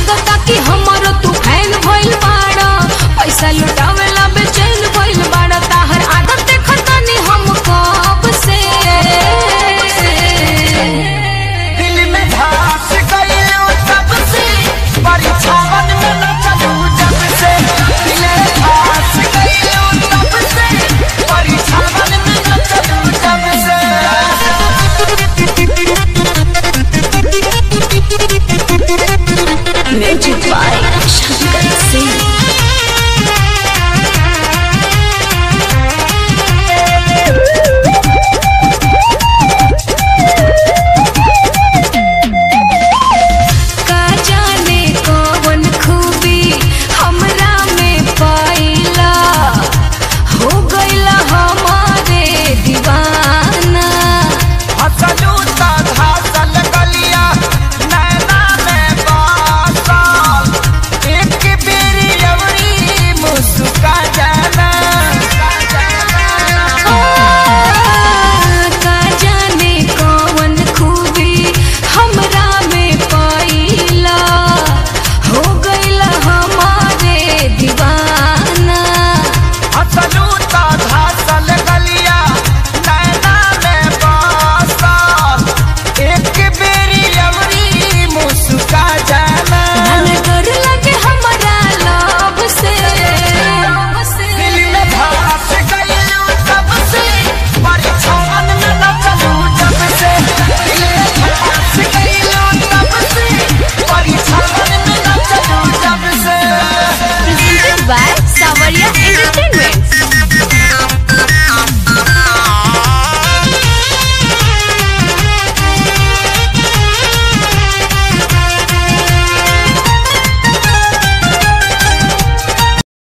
लागता कि हमरो तू फैन भइल बाड़ा पैसा लुटावेला बेचैन भइल बाड़ा ताहर आदत देखतानी हम कब से दिल में धस गइलू तब से परीक्षावन में न चलू जब से दिल में धस गइलू तब से परीक्षावन में न चलू जब से Ninja